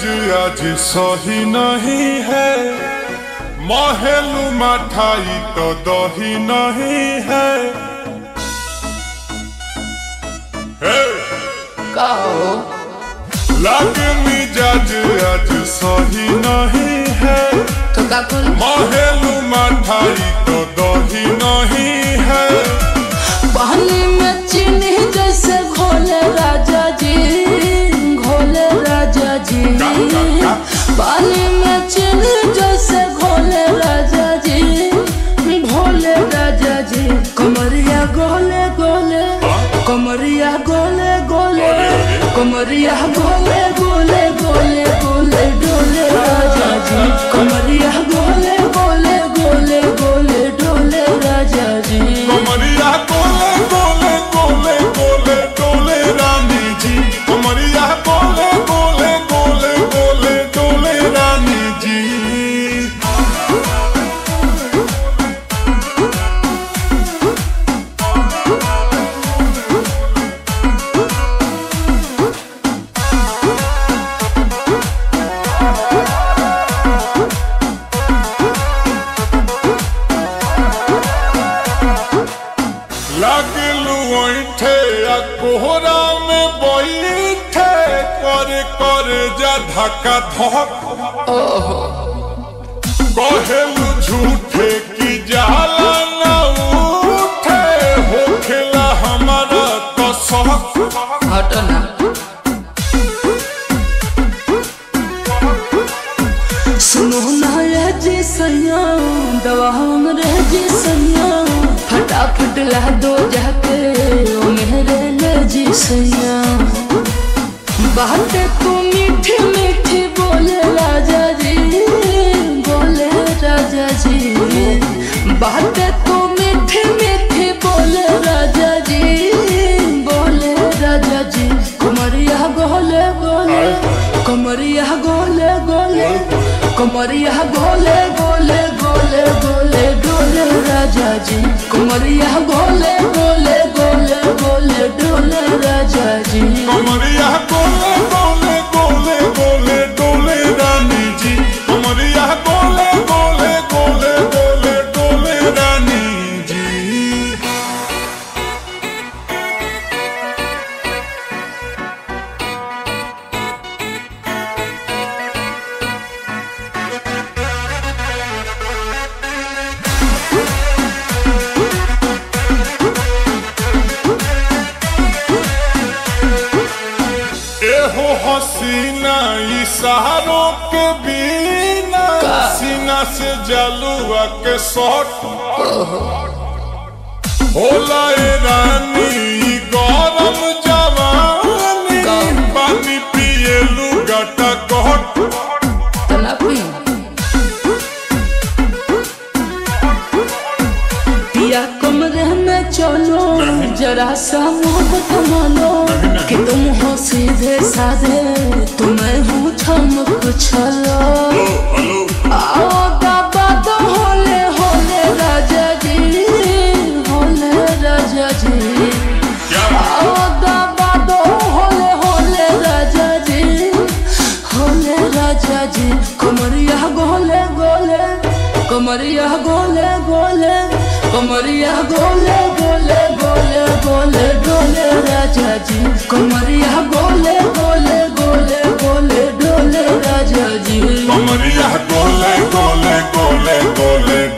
आज सही नहीं है महलू मठाई तो दही नहीं है हे! कहो लागे मिजाज आज सही नहीं है तो का कुल महलू मठाई तो दही नहीं है पानी में चीनी जैसे घोले राजा जी घोले राजा जी का, का, का? पानी में चीनी जैसे घोले राजा जी भोले राजा जी कमरिया गोले गोले कमरिया गोले गोले अरे, अरे। कमरिया गोले गोले गोले गोले डोले राजा जी कमरिया गोले गोले गोले गोले डोले राजा जी कमरिया गोले गोले गोले गोले डोले रानी जी कमरिया गोले गोले गोले गोले डोले रानी जी लगलू ऐठे आ कोहरा में बैठे कर कर जा धक्का धक कहेलू झूठे की जाला न उठे होखेला हमारा कसक हटो ना सुनो ना रे जी सैया दवा हम रे जी सैया फटाफट ला दो जाके ओ मेरे ले जी सैया बातें तू मीठी मीठी बोले राजा जी बोले राजा जी बातें तू मीठी मीठी बोले राजा जी बोले राजा जी कुमरिया गोले गोले कमरिया गोले गोले कमरिया गोले गोले गोले गोले डोले राजा जी कुमरिया गोले गोले गोले गोले डोले राजा जी कमरिया गोले गोले गोले गोले डोले रानी जी कमरिया गोले गोले गोले गोले डोले रानी जी एहो हसीना इशारों के बिना सीना से जलुआ के शॉट होला ए रानी ई गरम जवानी पानी पिए लुगाटा कहट तना पी पिया कमरे में चलो जरा सा मोहब्बत मानो कि तुम हो सीधे साधे तुम्हें हूँ चमक छलो आओ बाबा तो होले होले राजा जी होले राजा जी आओ बाबा तो होले होले राजा जी होले राजा जी कमरिया गोले गोले कमरिया गोले गोले कमरिया गोले गोले गोले गोले डोले राजा जी कमरिया गोले गोले गोले गोले डोले राजा जी कमरिया गोले गोले गोले गोले